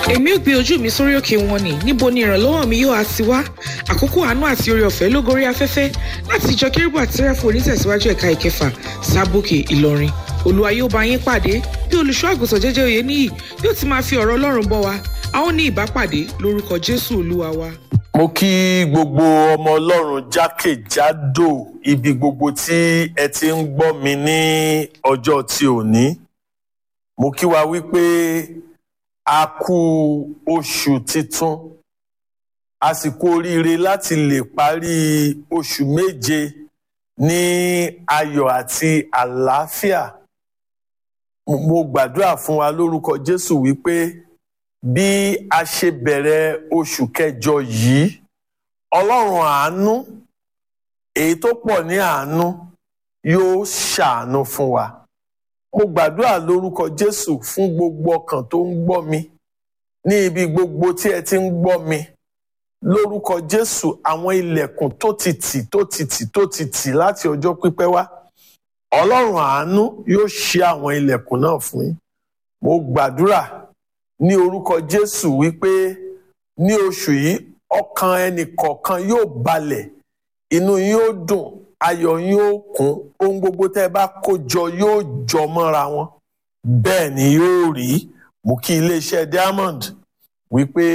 èmi ò gbé ojú mi sórí òkè wọn ni níbo ni ìrànlọ́wọ́ mi yóò á ti wá àkókò àánú àti oore ọ̀fẹ́ ló gorí afẹ́fẹ́ láti ìjọ kérúbù àti sẹ́ráfù onítẹ̀síwájú ẹ̀ka ìkẹfà sábòkè ìlọrin olúwa yóò bá yín pàdé bí olùṣọ́ àgùntàn jẹ́jẹ́ òye níyì yóò ti máa fi ọ̀rọ̀ ọlọ́run bọ́ wa a ó ní ìbápàdé lórúkọ jésù olúwa wa. mo kí gbogbo ọmọ ọlọ́run jákèjádò ibi gbogbo tí ẹ ti ń gbọ́ mi ní ọjọ́ ti òní mo kí wa wípé a kú oṣù titun a sì kú oríire láti lè parí oṣù méje ní ayọ̀ àti àlàáfíà mo gbàdúrà fún wa lórúkọ jésù wípé bí a ṣe bẹ̀rẹ̀ oṣù kẹjọ yìí ọlọ́run àánú èyí tó pọ̀ ní àánú yóò ṣàánú fún wa mo gbàdúrà lórúkọ jésù fún gbogbo ọkàn tó ń gbọ́ mi ní ibi gbogbo tí ẹ ti ń gbọ́ mi lórúkọ jésù àwọn ilẹ̀kùn tó ti tì tó ti tì tó ti tì láti ọjọ́ pípẹ́ wá ọlọ́run àánú yóò ṣí àwọn ilẹ̀kùn náà fún yín mo gbàdúrà ní orúkọ jésù wípé ní oṣù yìí ọkàn ẹnì kọ̀ọ̀kan yóò balẹ̀ inú yín yóò dùn ayọ̀ yín yóò kún ohun gbogbo tẹ́ ẹ bá kó jọ yóò jọ mọ́ra wọn bẹ́ẹ̀ ni yóò rí mú kí iléeṣẹ́ diamond wípé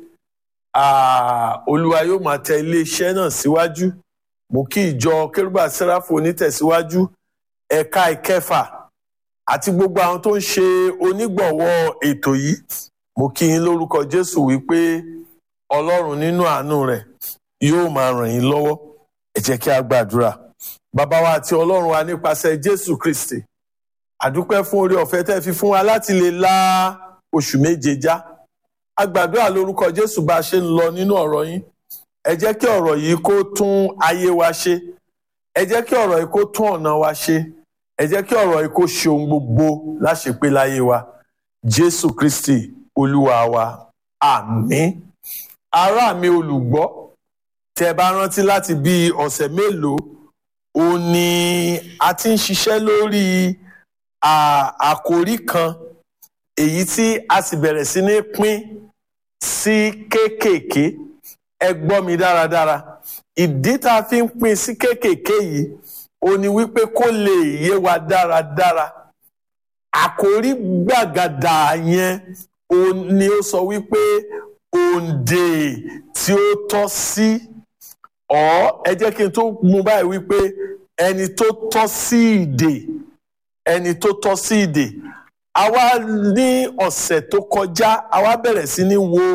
olúwa yóò máa tẹ iléeṣẹ́ náà síwájú mú kí ìjọ kérúbà sẹ́ráfù onítẹ̀síwájú ẹ̀ka ìkẹfà àti gbogbo àwọn tó ń ṣe onígbọ̀wọ́ ètò yìí mo kí yín lórúkọ jésù wípé ọlọ́run nínú àánú rẹ̀ yóò máa ràn yín lọ́wọ́ ẹ jẹ́ kí a gbàdúrà bàbá wa àti ọlọ́run wa nípasẹ̀ jésù kristi àdúpẹ́ fún oore ọ̀fẹ́ tẹ́ fi fún wa láti lè la oṣù méje já a gbàdúrà lórúkọ jésù bá a ṣe ń lọ nínú ọ̀rọ̀ yín ẹ jẹ́ kí ọ̀rọ̀ yìí kó tún ayé wa ṣe ẹ jẹ́ kí ọ̀rọ̀ yìí kó tún ọ̀nà wa ṣe ẹ jẹ́ kí ọ̀rọ̀ yìí kó ṣe ohun gbogbo láṣepé láyé wa jésù kristi olúwa wa àmín ará mi olùgbọ́ tẹ́ bá rántí láti bí ọ̀sẹ̀ mélòó ó ní a ti ń ṣiṣẹ́ lórí àkòrí kan èyí tí a sì bẹ̀rẹ̀ sí ní pín sí kéékèèké ẹ gbọ́ mi dáradára ìdí tá a fi ń pín sí kéékèèké yìí ó ní wípé kó lè yé wa dáradára àkòrí gbàgàdà yẹn ó ní ó sọ wípé òǹdè tí ó tọ́ sí ọ ẹ jẹ́ kí n tó mú báyìí wípé ẹni tó tọ́ sí ìdè ẹni tó tọ́ sí ìdè àwa ní ọ̀sẹ̀ tó kọjá àwa bẹ̀rẹ̀ sí ní wo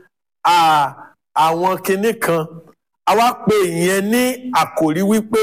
àwọn kinní kan àwa pè ìyẹn ní àkòrí wípé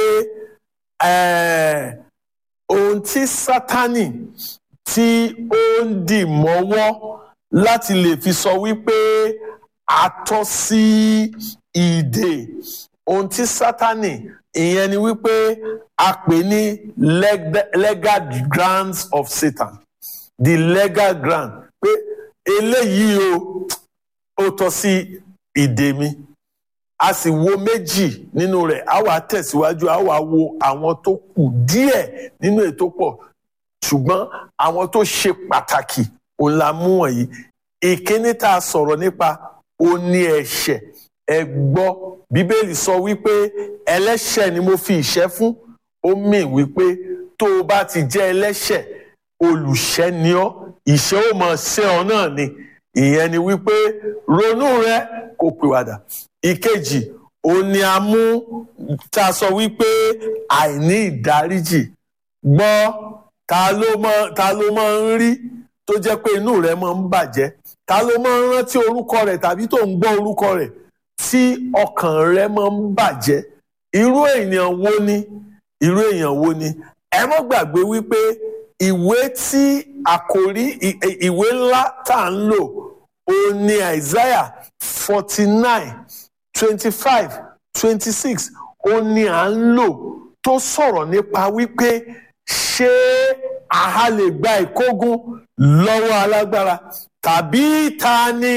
ohun tí sátánì tí ó ń dì mọ́wọ́ láti lè fi sọ wípé a tọ́ sí ìdè ohun tí sátánì ìyẹn ni wípé a pè ní legal grounds of satan the legal ground pé eléyìí o ó tọ́ sí ìdè mi a sì wo méjì nínú rẹ̀ a wá tẹ̀síwájú a wá wo àwọn tó kù díẹ̀ nínú ètò pọ̀ ṣùgbọ́n àwọn tó ṣe pàtàkì òun la mú wọ̀nyí ìkíní tá a sọ̀rọ̀ nípa ó ní ẹ̀ṣẹ̀ ẹ gbọ́ bíbélì sọ wípé ẹlẹ́ṣẹ̀ ni mo fi ìṣẹ́ fún ó mì wípé tó o bá ti jẹ́ ẹlẹ́ṣẹ̀ olùṣẹ́ ni ọ́ ìṣẹ́ ó mọ̀ ṣe ọ náà ni ìyẹn ni wípé ronú rẹ kó pìwàdà ìkejì ó ní a mú tá a sọ wípé àìní ìdáríjì gbọ́ ta ló mọ ta ló máa ń rí tó jẹ́ pé inú rẹ̀ máa ń bàjẹ́ ta ló máa ń rántí orúkọ rẹ̀ tàbí tó ń gbọ́ orúkọ rẹ̀ tí ọkàn rẹ̀ máa ń bàjẹ́ irú èèyàn wo ni irú èèyàn wo ni ẹ mọ́ gbàgbé wípé ìwé tí àkòrí ìwé ńlá tá à ń lò ó ní Isaiah forty nine twenty five twenty six ó ní à ń lò tó sọ̀rọ̀ nípa wípé ṣé àá lè gba ìkógun lọ́wọ́ alágbára tàbí ta ni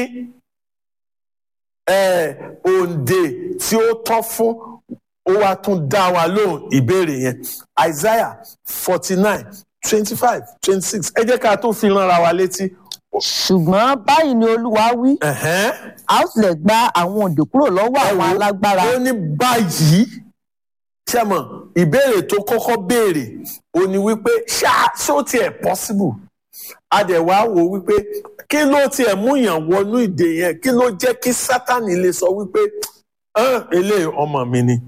òǹdè tí ó tọ́ fún ó wá tún dá wa lóhùn ìbéèrè yẹn Isaiah forty nine twenty five twenty six ẹ jẹ́ ká tó fi ránra wa létí ṣùgbọ́n báyìí ni olúwa wí ẹ̀hẹ́n. a ó tilẹ̀ gba àwọn òǹdè kúrò lọ́wọ́ àwọn wo, alágbára ó ní báyìí ṣẹ́mọ̀ ìbéèrè tó kọ́kọ́ béèrè ó ní wípé ṣá ṣó tiẹ̀ possible a dẹ̀ wá wò wípé kí ló tiẹ̀ mú yàn wọnú ìdè yẹn kí ló jẹ́ kí sátani lè sọ wípé "Ẹ́n, eléyìí ọmọ mi ni.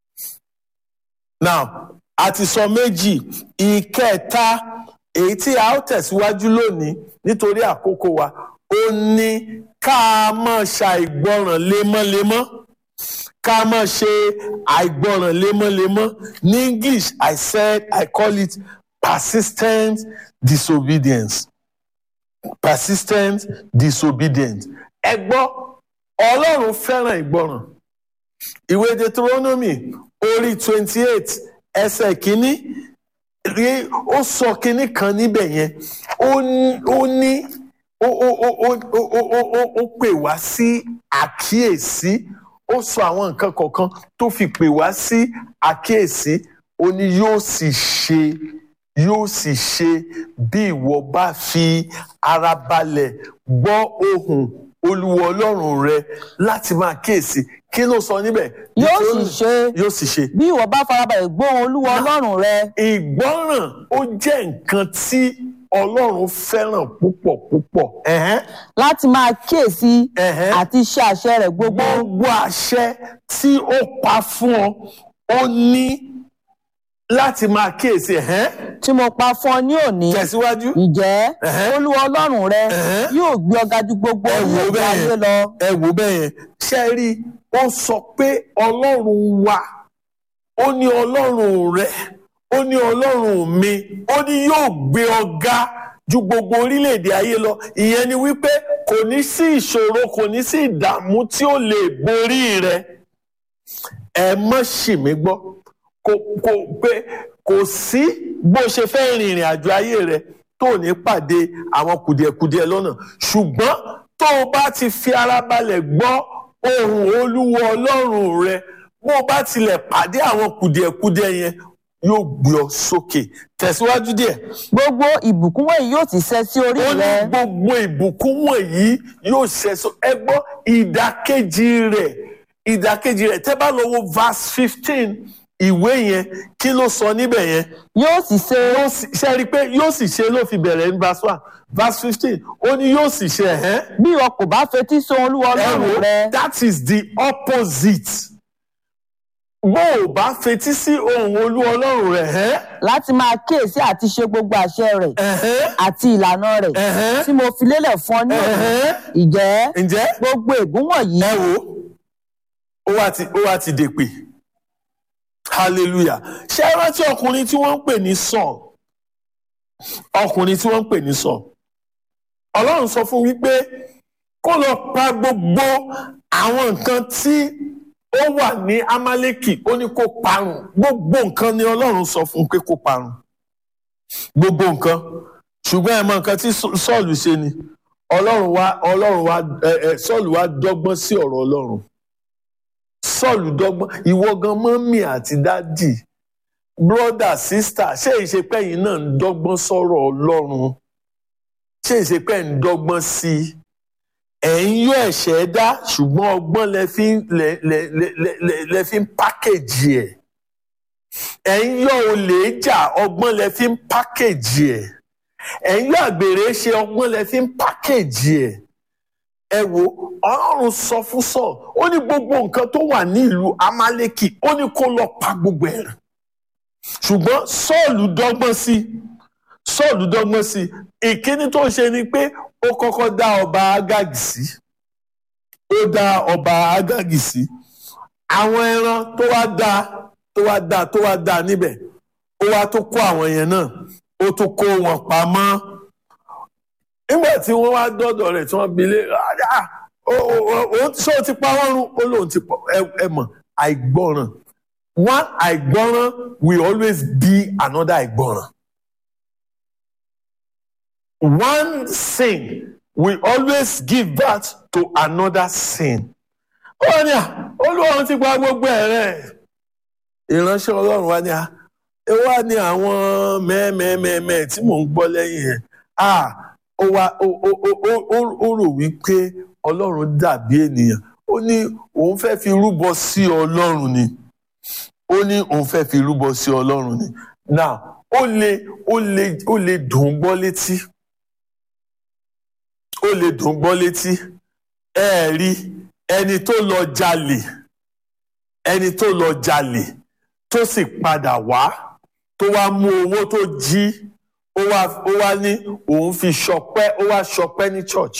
now a ti sọ méjì ìkẹta èyí tí a ó tẹ̀síwájú lónìí nítorí àkókò wa ó ní ká máa ṣàìgbọràn lemọ́lemọ́ ká máa ṣe àìgbọràn lemọ́lemọ́ ní english i said i call it persistent disobedience persistent disobedience ẹ gbọ́ ọlọ́run fẹ́ràn ìgbọràn ìwé deuteronomy orí twenty eight ẹsẹ̀ kínní rí ó sọ kínní kan níbẹ̀ yẹn ó ní ó ní ó ó ó ó ó ó ó ó ó pè wá sí àkíyèsí ó sọ àwọn nǹkan kọ̀ọ̀kan tó fi pè wá sí àkíyèsí ó ní yóò sì ṣe yóò sì ṣe bí ìwọ bá fi ara balẹ̀ gbọ́ ohùn olúwa ọlọ́run rẹ láti máa kíyèsí kí ló sọ níbẹ̀ yóò sì ṣe yóò sì ṣe bí ìwọ bá farabalẹ̀ gbóhùn olúwa ọlọ́run rẹ ìgbọ́ràn ó jẹ́ nǹkan tí ọlọ́run fẹ́ràn púpọ̀ púpọ̀. Ẹ̀hẹ́n, láti máa kíyèsí ẹ̀hẹ́n. àti ṣe àṣẹ rẹ̀ gbogbo gbogbo àṣẹ tí ó pa fún ọ ó ní láti máa kíyèsí ẹ̀hẹ́n. tí mo pa fún ọ ní òní tẹ̀síwájú. ǹjẹ́ Ẹ̀hẹ́n. olúwa ọlọ́run rẹ Ẹ̀hẹ́n. yóò gbé ọ ga ju gbogbo Ẹ wò ó orílẹ̀-èdè bẹ́ẹ̀ ayé yẹn. lọ ẹ wò bẹ́ẹ̀ yẹn ṣe é rí i ó sọ pé ọlọ́run wa ó ní ọlọ́run rẹ ó ní ọlọ́run mi ó ní yóò gbé ọ ga ju gbogbo orílẹ̀-èdè ayé lọ ìyẹn ni wípé kò ní sí ìṣòro kò ní sí ìdààmú tí ó lè borí rẹ ẹ mọ́ ṣì mí gbọ́ kò kò pé kò sí bó ṣe fẹ́ rin ìrìn àjò ayé rẹ tó ò ní pàdé àwọn kùdìẹ̀kudiẹ lọ́nà ṣùgbọ́n tó o bá ti fi ara balẹ̀ gbọ́ ohùn olúwa ọlọ́run rẹ bó o bá tilẹ̀ pàdé àwọn kùdìẹ̀kudiẹ yẹn yóò gbé ọ sókè tẹ̀síwájú díẹ̀ gbogbo ìbùkún wọ̀nyí yóò ti ṣẹ sí orí ó ní rẹ gbogbo ìbùkún wọ̀nyí yóò ṣẹ̀sọ ẹ gbọ́ ìdàkejì rẹ̀ ìdàkejì rẹ̀ tẹ́ bá lọ wo verse fifteen ìwé yẹn kí ló sọ níbẹ̀ yẹn yóò sì ṣe yóò sì ṣe rí i pé yóò sì ṣe ló fi bẹ̀rẹ̀ ní verse one verse fifteen ó ní yóò sì ṣe ẹ̀hẹ́n bí ìwọ kò bá fetí sí ohùn olúwa ẹ ọlọ́run wo rẹ that is the opposite bó o bá fetí sí ohùn olú ọlọ́run rẹ̀ ẹ́ láti máa kíyèsí àti ṣe gbogbo àṣẹ rẹ̀ ẹ̀hẹ́n àti ìlànà rẹ̀ ẹ̀hẹ́n tí mo fi lélẹ̀ fún ọ ní òní ẹ̀hẹ́n ìjẹ́ ǹjẹ́ gbogbo ègún wọ̀nyí ẹ wo ó wá ti ó wá ti dèpè hallelujah ṣé ẹ rántí ọkùnrin tí wọ́n ń pè ní Saul ọkùnrin tí wọ́n ń pè ní Saul ọlọ́run sọ fún wípé kó lọ pa gbogbo àwọn nǹkan tí ó wà ní Amaleki ó ní kó parun gbogbo nǹkan ni ọlọ́run sọ fún un pé kó parun gbogbo nǹkan ṣùgbọ́n ẹ mọ nǹkan tí Sọ́ọ̀lù ṣe ni ọlọ́run wá ọlọ́run wá ẹ ẹ Sọ́ọ̀lù wá dọ́gbọ́n sí ọ̀rọ̀ ọlọ́run Sọ́ọ̀lù dọ́gbọ́n ìwọ gan mọ́mì àti dádì brọ́dà sísítà ṣé ìṣepẹ́ yìí náà ń dọ́gbọ́n sọ̀rọ̀ ọlọ́run ṣé ìṣepẹ́ ń dọ́gbọ́n sí i ẹ̀ ń yọ ẹ̀ṣẹ̀ dá ṣùgbọ́n ọgbọ́n lẹ fi ń lẹ lẹ lẹ lẹ lẹ lẹ fi ń pákéjì ẹ̀ ẹ̀ ń yọ olè jà ọgbọ́n lẹ fi ń pákéjì ẹ̀ ẹ̀ ń yọ àgbèrè ṣe ọgbọ́n lẹ fi ń pákéjì ẹ̀ ẹ wo ọlọ́run sọ fún sọ ó ní gbogbo nǹkan tó wà ní ìlú Amaleki ó ní kó lọ pa gbogbo ẹ̀ rẹ́ ṣùgbọ́n Sọ́ọ̀lù dọ́gbọ́n sí Sọ́ọ̀lù dọ́gbọ́n sí ìkíní tó ṣe ni pé ó kọ́kọ́ dá ọba Ágágì sí ó dá ọba Ágágì sí àwọn ẹran tó wá dá tó wá dá tó wá dá níbẹ̀ ó wá tó kó àwọn yẹn náà ó tó kó wọn pamọ́ nígbà tí wọ́n wá dọ́dọ̀ rẹ̀ tí wọ́n bi lé ah ó ṣé o ti pa wọ́n run ó lóun ti pa ẹ mọ̀ àìgbọràn one àìgbọràn will always be another àìgbọràn one sin will always give birth to another sin. ó ní à olúwarun ti gba gbogbo ẹ̀ rẹ̀ ìránṣẹ́ ọlọ́run wa ní à ẹ wá ní àwọn mẹ́ẹ̀mẹ́ẹ̀mẹ́ẹ̀ tí mò ń gbọ́ lẹ́yìn ẹ̀ ah ó wá ó ó ó ó- ó ó rò wípé ọlọ́run dàbí ènìyàn ó ní òun fẹ́ fi rúbọ sí ọlọ́run ni ó ní òun fẹ́ fi rúbọ sí ọlọ́run ni now ó lè ó lè ó lè dùn ún gbọ́ létí ó lè dùn ún gbọ́ létí ẹ ẹ̀ rí ẹni tó lọ jalè ẹni tó lọ jalè tó sì padà wá tó wá mú owó tó jí ó wá ó wá ní òun fi ṣọpẹ́ ó wá ṣọpẹ́ ní church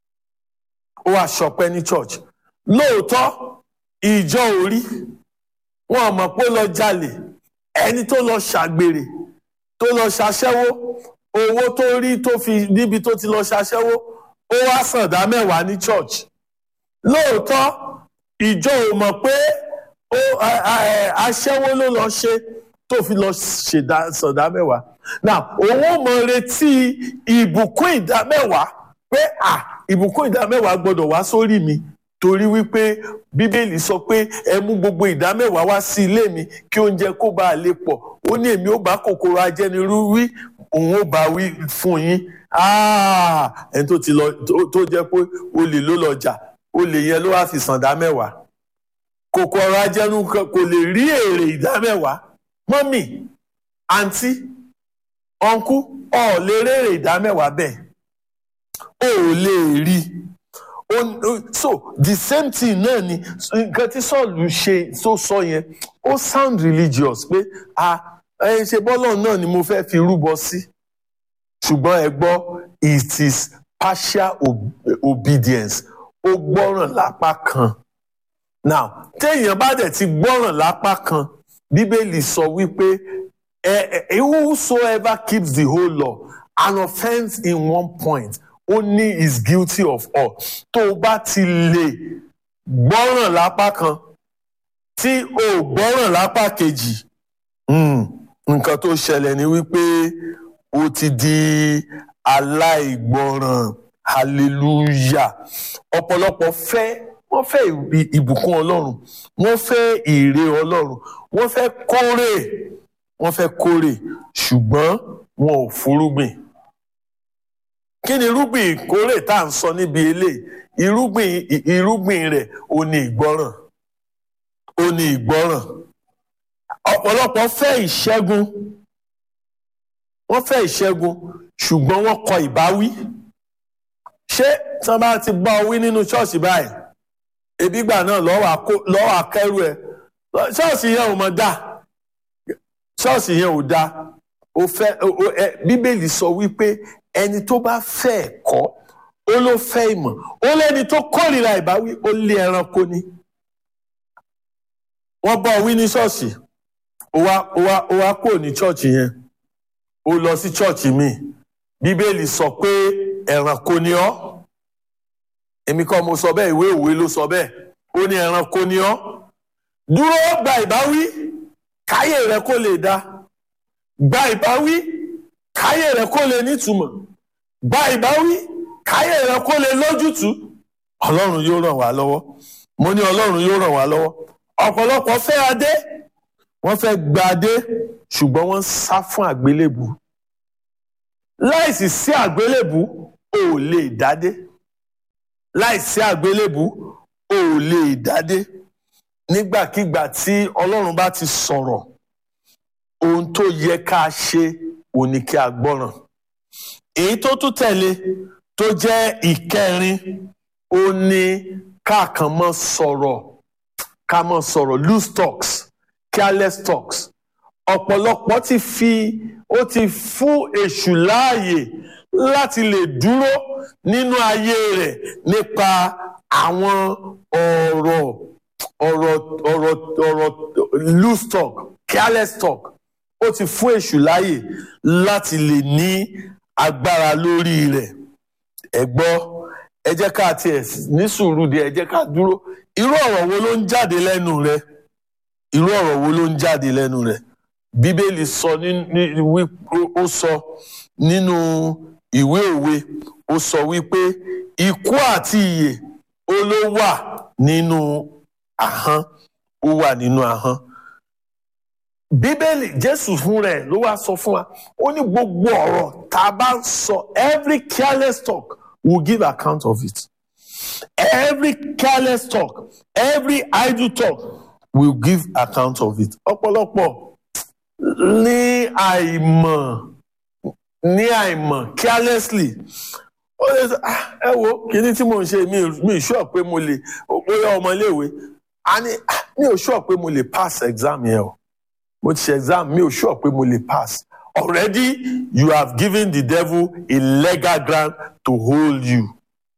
ó wá ṣọpẹ́ ní church lóòótọ́ ìjọ orí wọn ò mọ̀ pé ó lọ jalè ẹni tó lọ ṣàgbèrè tó lọ ṣaṣẹ́wó owó tó rí tó fi níbi tó ti lọ ṣaṣẹ́wó ó wá sàndá mẹ́wàá ní church lóòótọ́ ìjọ ò mọ̀ pé ó a- a- ẹ, aṣẹ́wó ló lọ ṣe tó fi lọ ṣèdá sàndá mẹ́wàá now òun ò mọ retí ìbùkún ìdá mẹ́wàá pé à ìbùkún ìdá mẹ́wàá gbọ́dọ̀ wá sórí mi torí wípé bíbélì sọ pé ẹ mú gbogbo ìdá mẹ́wàá wá sí ilé mi kí oúnjẹ kó bá a lè pọ̀ ó ní èmi ó bá kòkòrò ajẹnirú wí òun ó bá wí fún yín Ah, ẹni tó ti lọ tó- tó jẹ́ pé olè ló lọ jà olè yẹn ló wá fi sàndá mẹ́wàá kòkòrò ajẹnu kan kò lè rí èrè ìdá mẹ́wàá mọ́mì àǹtí ọ̀nkú ọ̀ lè rèrè ìdá mẹ́wàá bẹ́ẹ̀ o ò lè rí o- o- so the same thing náà ni nǹkan tí sọ́ọ̀lù ṣe tó sọ yẹn ó sound religious pé a ẹ ṣe bọ́lọ̀ náà ni mo fẹ́ fi rúbọ sí ṣùgbọ́n ẹ gbọ́ it is partial ob- obedience ó gbọ́ràn lápá kan now téèyàn bá dẹ̀ ti gbọ́ràn lápá kan bíbélì sọ wípé ẹ ẹ whosoever keeps the whole law an offence in one point only is guilty of all tó o bá ti lè gbọ́ràn lápá kan tí o ò gbọ́ràn lápá kejì mm, nǹkan tó ṣẹlẹ̀ ni wípé o ti di aláìgbọràn hallelujah ọ̀pọ̀lọpọ̀ fẹ́ wọ́n fẹ́ ì- ìbùkún ọlọ́run wọ́n fẹ́ ìre ọlọ́run wọ́n fẹ́ kórè wọ́n fẹ́ kórè ṣùgbọ́n wọn ò fúrúgbìn kí ni irúgbìn ìkórè tá à ń sọ níbi eléyìí irúgbìn ì- irúgbìn rẹ̀ ò ní ìgbọ́ràn ò ní ìgbọ́ràn ọ̀pọ̀lọpọ̀ fẹ́ ìṣẹ́gun wọ́n fẹ́ ìṣẹ́gun ṣùgbọ́n wọ́n kọ ìbáwí ṣé tí wọ́n bá ti bá ọ wí nínú ṣọ́ọ̀ṣì báyìí ebi gbà náà lọ́wọ́ àkó- lọ́wọ́ akẹ́rù ẹ̀ ṣọ́ọ̀ṣì yẹn ò mọ̀ dá ṣọ́ọ̀ṣì yẹn ò dá o fẹ́ o- o- ẹ, bíbélì sọ wípé ẹni tó bá fẹ́ ẹ̀kọ́ ó ló fẹ́ ìmọ̀ ó lẹ́ni tó kórìíra ìbáwí ó lé ẹranko ni wọ́n bá ọ wí ní ṣọ́ọ̀ṣì ó wá ó wá ó wá kúrò ní ṣọ́ọ̀ṣì yẹn ó lọ sí ṣọ́ọ̀ṣì míì bíbélì sọ pé ẹranko ni ọ́ èmi kọ́ mo sọ bẹ́ẹ̀ ìwé òwe ló sọ bẹ́ẹ̀ ó ní ẹranko ni ọ́ dúró gba ìbáwí káyé rẹ kó lè dá gba ìbáwí káyé rẹ kó lè nítumọ̀ gba ìbáwí káyé rẹ kó lè lójútùú ọlọ́run yóò ràn wá lọ́wọ́ mo ní ọlọ́run yóò ràn wá lọ́wọ́ ọ̀pọ̀lọpọ̀ fẹ́ adé wọ́n fẹ́ gba adé ṣùgbọ́n wọ́n ń sá fún àgbélébù láìsí sí àgbélébù ò lè dádé láìsí àgbélébù ò lè dádé nígbàkigbà tí ọlọ́run bá ti sọ̀rọ̀ ohun tó yẹ ká ṣe ò ní kí a gbọ́ràn èyí tó tún tẹ̀lé tó jẹ́ ìkẹrin ó ní káàkan mọ́ sọ̀rọ̀ ká mọ́ sọ̀rọ̀ loose talks careless talks ọ̀pọ̀lọpọ̀ ti fi ó ti fún èṣù láàyè láti lè dúró nínú ayé rẹ̀ nípa àwọn ọ̀rọ̀ ọ̀rọ̀ ọ̀rọ̀ ọ̀rọ̀ loose talk careless talk ó ti fún èṣù láàyè láti lè ní agbára lórí rẹ̀ ẹ gbọ́ ẹ jẹ́ ká tiẹ̀ ní sùúrù díẹ̀ ẹ jẹ́ ká dúró irú ọ̀rọ̀ wo ló ń jáde lẹ́nu rẹ̀ irú ọ̀rọ̀ wo ló ń jáde lẹ́nu rẹ̀ bíbélì sọ ní ní wí ó sọ nínú ìwé òwe ó sọ wípé ikú àti ìyè ó ló wà nínú ahọ́n ó wà nínú ahọ́n bíbélì jésù fún rẹ̀ ló wá sọ fún wa ó ní gbogbo ọ̀rọ̀ tá a bá ń sọ every careless talk will give account of it every careless talk every idle talk will give account of it ọ̀pọ̀lọpọ̀ ní àìmọ̀ ní àìmọ̀ carelessly ó lè sọ "Ah, ẹ wo kíní tí mò ń ṣe mi ò- mi ò sure pé mo lè bóyá ọmọléèwé a ní "Ah, mi ò sure pé mo lè pass exam yẹn o mo ti ṣe exam mi ò sure pé mo lè pass already you have given the devil a legal ground to hold you.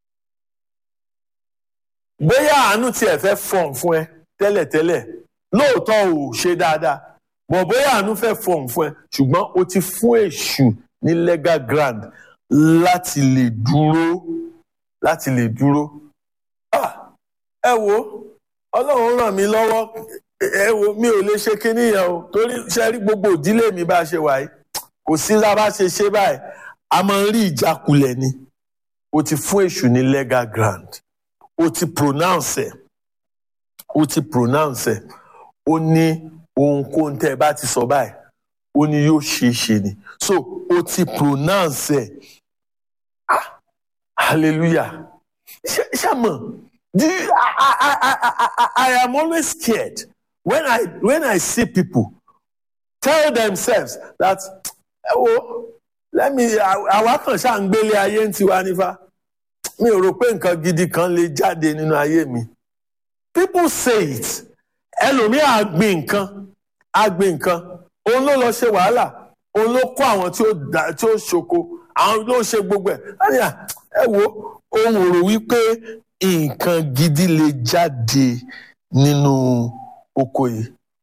bóyá àánú tiẹ̀ fẹ́ fọ̀n fún ẹ tẹ́lẹ̀tẹ́lẹ̀ lóòótọ́ ò ṣe dáadáa bọ̀ bóyá àánú fẹ́ fọ̀n fún ẹ ṣùgbọ́n o ti fún èṣù ní legal ground láti lè dúró láti lè dúró. Ah, ẹ wo ọlọ́run ràn mí lọ́wọ́ ẹ wo mi ò lè ṣe kinní yẹn o torí ṣe rí gbogbo ìdílé mi bá ṣe wà yìí kò sí lá bá ṣe ṣe báyìí a máa ń rí ìjákulẹ̀ ni o ti fún èṣù ní legal ground o ti pronounce ẹ̀ o ti pronounce ẹ̀ ó ní ohunkóhun tẹ́ ẹ bá ti sọ báyìí ó ní yóò ṣeé ṣe ni so o ti pronounce ẹ̀ ah hallelujah ṣe ṣe mọ̀ do you, I, I, I, I, I, I am always scared when I when I see people tell themselves that ẹ wo let me àwa kan ṣáà ń gbélé ayé ń tiwa nífa mi ò rò pé nǹkan gidi kan lè jáde nínú ayé mi people say it ẹlòmíì á gbin nǹkan á gbin nǹkan òun ló lọ ṣe wàhálà òun ló kó àwọn tí ó dá tí ó ṣoko àwọn ló ṣe gbogbo ẹ̀ láti à ẹ wo òun ò rò wípé nǹkan gidi lè jáde nínú oko yìí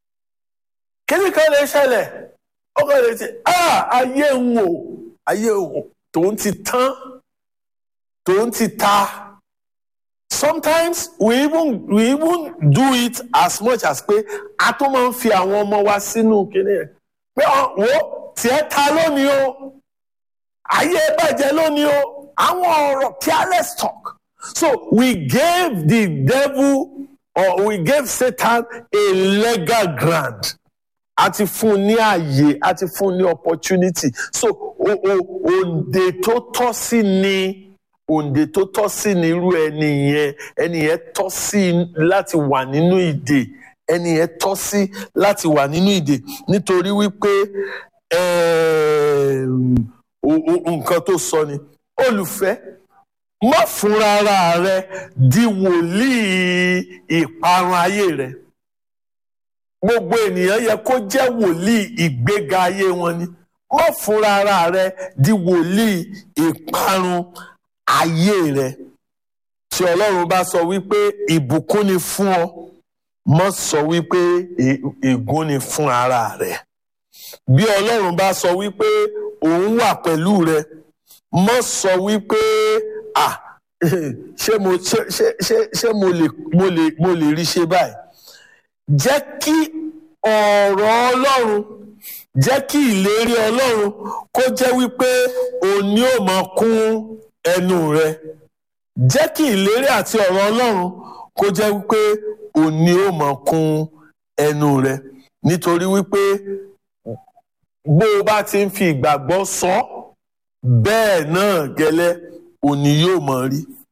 kíni kan lè ṣẹlẹ̀ ó kàn lè ti ah ayé ń wò ayé ń wò tòun ti tán tòun ti ta sometimes we even we even do it as much as pé a tó máa ń fi àwọn ọmọ wa sínú kíní ẹ̀ pé ọ wo tiẹ̀ ta lónìí o ayé bàjẹ́ lónìí o àwọn ọ̀rọ̀ careless talk so we gave the devil or we gave Satan a legal ground a ti fún un ní ààyè a ti fún un ní opportunity so o o òǹdè tó tọ́ sí ni òǹdè tó tọ́ sí ni irú ẹni yẹn ẹni yẹn tọ́ sí láti wà nínú ìdè ẹni yẹn tọ́ sí láti wà nínú ìdè nítorí wípé ẹ̀ẹ̀m, o- o- nǹkan tó sọ ni olùfẹ́ má fúnra ara rẹ di wòlíì ìparun ayé rẹ gbogbo ènìyàn yẹ kó jẹ́ wòlíì ìgbéga ayé wọn ni má fúnra ara rẹ di wòlíì ìparun ayé rẹ tí ọlọ́run bá sọ wípé ìbùkún ni fún ọ má sọ wípé è- ègún ni fún ara rẹ bí ọlọ́run bá sọ wípé òun wà pẹ̀lú rẹ má sọ wípé ah ṣé mo ṣé ṣé ṣé ṣé mo lè mo lè mo lè rí ṣe báyìí jẹ́ kí ọ̀rọ̀ ọlọ́run jẹ́ kí ìlérí ọlọ́run kó jẹ́ wípé òní ò máa kún ẹnu rẹ jẹ́ kí ìlérí àti ọ̀rọ̀ ọlọ́run kó jẹ́ wípé òní ò máa kún ẹnu rẹ nítorí wípé bó o bá ti ń fi ìgbàgbọ́ sọ bẹ́ẹ̀ náà gẹ́lẹ́ òní yóò máa rí